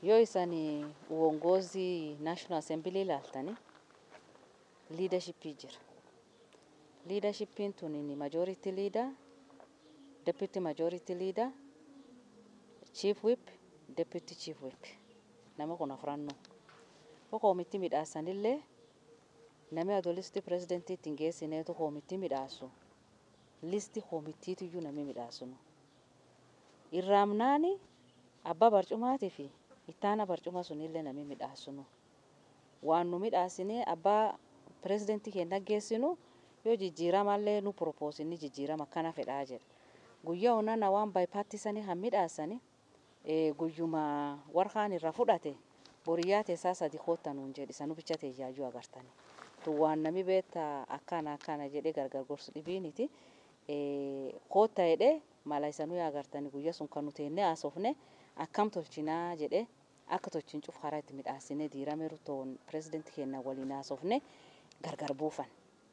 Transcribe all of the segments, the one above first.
yoo isan uongozi national assembly ilaaltani leadershipii jira leadershipiin tun majority leader deputy majority leader chief whip deputy chief whip nama kun afrannoo ko koomitti midhaasanillee nami adoo listi pirezidentii ittiin geessineetu koomitti midhaasu listi koomittiitiyyuu nami midhaasunu irraamnaani abbaa barcumaatii fi ittaana barcuma sunillee nami midhaasunu waan nu midhaasinee abbaa pirezidentii keenya geessinu yoo jijjiiramallee nu propoosinni jijjiirama akkana fedhaa jedha guyyaa onana waan baaypaattisanii han midhaasani guyyuma warqaan irra fudhate boriyyaa teessaa sadi koottanuun jedhi sanu bicha teeyyaayuu agartani tun waan nami beetta akkana akkana jedhe gargar gorsu dhibiiniti kootta jedhe mala isanuu agartani guyya sun kan nuti enne haasofne akkam tolchinaa jedhe akka tolchin cuf karaa itti midhaasine diirameeru toon pirezidentii keenya waliin haasofne gargar buufan.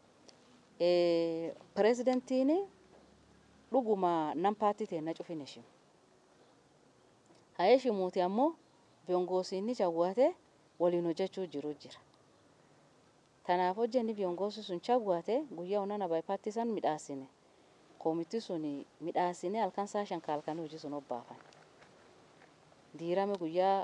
Pirezidentiin dhuguma nam paartii teenna cufin heshimu. Haa heshimuuti ammoo viongoosiinni cawwaate waliin hojjechuu jiru jira. Tanaaf hojjenni viongoosi sun cawwaate guyyaa onana baaypaatti san midhaasine. Koomitti sun midhaasine halkan saa shan halkan hojii sun obbaafan. Diirame guyyaa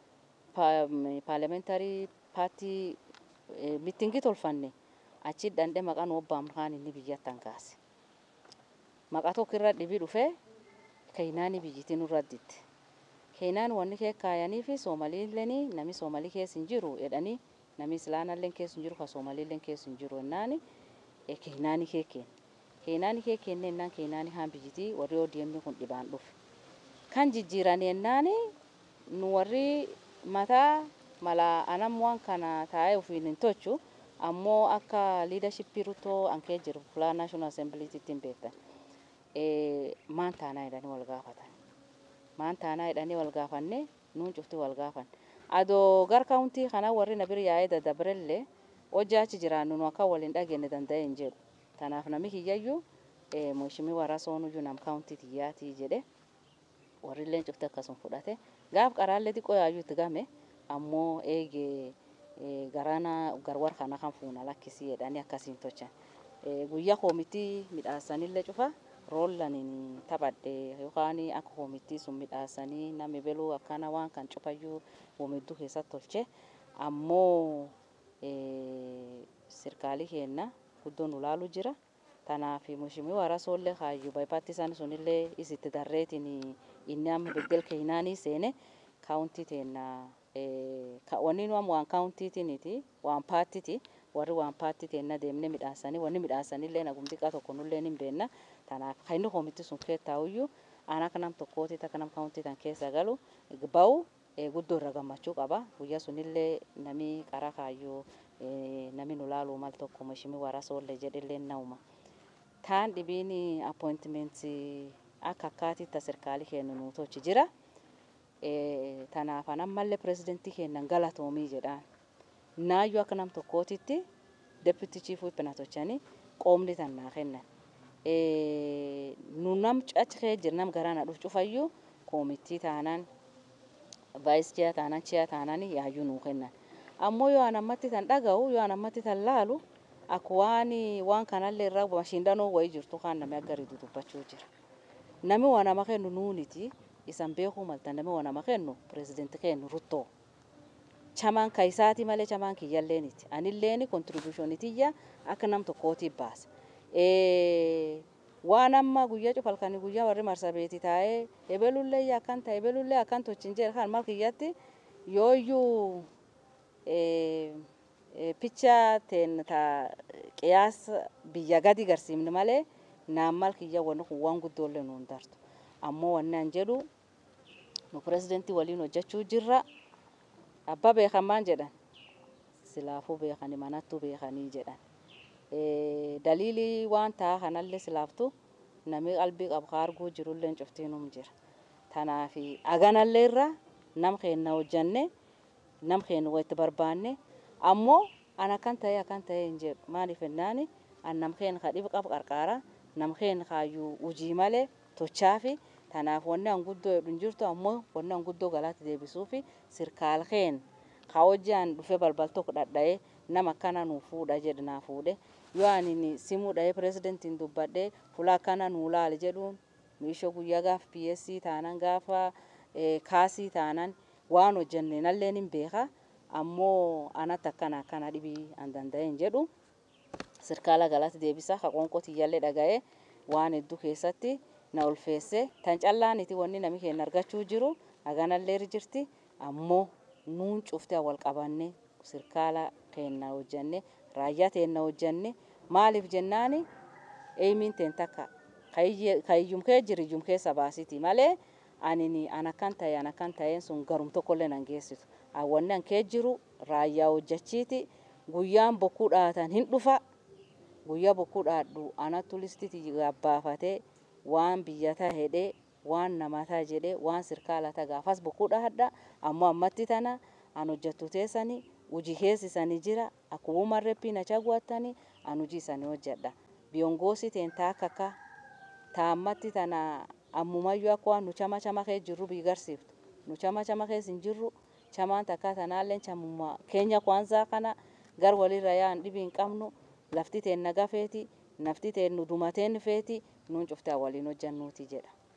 paarlamentarii paartii mitingi tolfanne achi dhandhe maqaan obbaam kaan inni biyyattan kaase. Maqaa tokko irra dhibii dhufee keenyaani biyyitti nurra ditte. Keenyaan wanni kee kaayanii fi soomaliilleen nami soomalii keessa hin jiru jedhanii nami islaanallee keessa hin jiru ka soomaliillee keessa hin jiru jennaani keenyaani kee kenna. Keenyaani kee kenna jennaan keenyaani haan biyyitii warri ODM kun dhibaan dhufe. Kan jijjiiran jennaani nu warri mataa mala anam waan kana taa'ee ofiin hin tolchu ammoo akka liidarshippii rutoo ankee jiru fulaa naashinaal assembiliitti hin beektan. Maan taanaa jedhanii wal gaafatan. Maan taanaa jedhanii wal gaafanne nuun cufti wal gaafan. Adoo gar kaawuntii kana warri na bira yaa'ee daddabarellee hojjaa achi jiraannu nu akka waliin dhageenne danda'e hin jedhu. Tanaaf nami kiyyayyuu mooshimii warra soonuyyuu nam kaawuntii tiyyaatii jedhe warri illee cufti akkasuma fudhate. Gaaf qaraallee xiqqoo yaayyuu itti game ammoo eegee garana garwar kana kan fuuna lakkisii jedhanii akkasiin tolchan. Guyyaa koomitii midhaasanillee cufa roollaniin taphadhe yookaan akka koomitii sun midhaasanii namni beluu akkana waan kan cufayyuu wamidduu keessatti tolche ammoo sirkaalii keenya guddoon ulaalu jira. Tanaaf mushimii warasoollee kaayyuu baay'aatti isaan sunillee isitti darreetiin inni amma beddel keenyaanii seene kaawuntii teenna wanni nu amma waan kaawuntiitiiniti waan paartiiti warri waan paartii teenna deemnee midhaasanii wanni midhaasanillee nagum xiqqaa tokko nullee hin beenna tanaaf kan inni koomitti sun keettaa'uyyuu aan akka nam tokkooti akka nam kaawuntii tan keessa galu ba'u guddoo irra gammachuu qaba guyyaa sunillee nami qara kaayyuu nami nu laaluu mal tokko mushimii warasoollee jedhillee nauma. Taan dhibiin appointimentii akka akkaatiitti sirkaalii kennu nu tolchi jira. Tanaaf ammallee pirezidentii keenyan galatoomii jedhaan. Naayyuu akka nam tokkootitti deputy chief whip na tolchanii qoomni tan naa kennan. Nu nam achi kee jira nam garaa na dhufu cufayyuu koomitii taanaan vaayis chiyaa taanaan chiyaa taanaan yaayyuu nuu kennan. Ammoo yoo an ammatti tan dhaga'u yoo an ammatti tan laalu akka waan waan kanallee irraa mashiindanoo wayii jirtu kaan namni akka ridu dubbachuu jira. Nami waa nama kennu nuuniti isan beekuu malta nami waa nama kennu pirezidentii kennu ruttoo. Chamaan kaayisaati malee chamaan kiyyalleeniti. Anilleeni kontribuushoonitiyya akka nam tokkootiif baasa. Waan amma guyyaa cufalkanii guyyaa warri marsabeeti taa'ee ebelullee akkan ta'e ebelullee akkan tolchin jedhe kan mal kiyyatti yooyyuu picha teen ta qiyaasa biyya gadi garsiifne malee naan mal kiyya wanni kun waan guddoollee nuun dartu. Ammoo wanni an jedhu nu pirezidentii waliin hojjechuu jirra. Abbaa beekan maan jedhan silaafuu beekanii manattuu beekanii jedhan. Daliilii waan ta'a kanallee silaaftu namni qalbii qabu kaa arguu jirullee cuftiinum jira. Tanaaf aganallee irra nam keenna hojjanne nam keenya walitti barbaanne ammoo an akkan ta'e akkan ta'e hin jedhu maaliif jennaani an nam keenya ka dhiba qabu qarqaara nam keenya kaayyuu hojii malee tochaa fi Tanaaf wanni an guddoo jedhu hin jirtu ammoo wanni an guddoo galata deebisuufi sirkaal keen ka hojjaan dhufee balbal tokko dhadha'ee nama akkana nuu fuudha jedhe naa fuudhe yoo ani simuu dha'ee pirezidentiin dubbadhee fuula akkana nuu laali jedhuun miishoo guyyaa gaafa PSC taanan gaafa kaasii taanan waan hojjenne nalleen hin beeka ammoo anatti akkana akkana dhibii an danda'e hin jedhu sirkaala galata deebisa ka qoonqoo tiyyallee dhaga'ee waan hedduu keessatti na ulfeesse tan callaaniti wanni nami keenya argachuu jiru haganallee jirti ammoo nuun cuftee wal qabanne sirkaala keenya hojjenne raayyaa teenya hojjenne maaliif jennaani eeymiin teen takka kayyum kee jiri iyyum keessa baasiti malee anini an akkan ta'e an akkan ta'een sun garum tokkollee nan geessitu wanni an kee jiru raayyaa hojjechiiti guyyaan bokkuu dhaatan hin dhufa guyyaa bokkuu dhaadhu anattu listiti gabbaafatee waan biyyata hedhee waan namataa jedhee waan sirkaalata gaafas bokkuu dhaadha ammoo ammatti tana an hojjettu teessani hujii keessi isanii jira akkuma marreppii na chaguwattani an hujii isanii hojjedha biyongoosii teen taakka akka taammatti tana ammumayyuu akka waan nu chama chama kee jirru biigarsiiftu nu chama chama kees hin jirru chamaan takka tanaalleen chamuma keenya kwanzaa kana gar walirra yaan dhibii hin qabnu lafti teen naga feeti nafti teen nu dumateen feeti nuun cuftee waliin hojjannuuti jedha.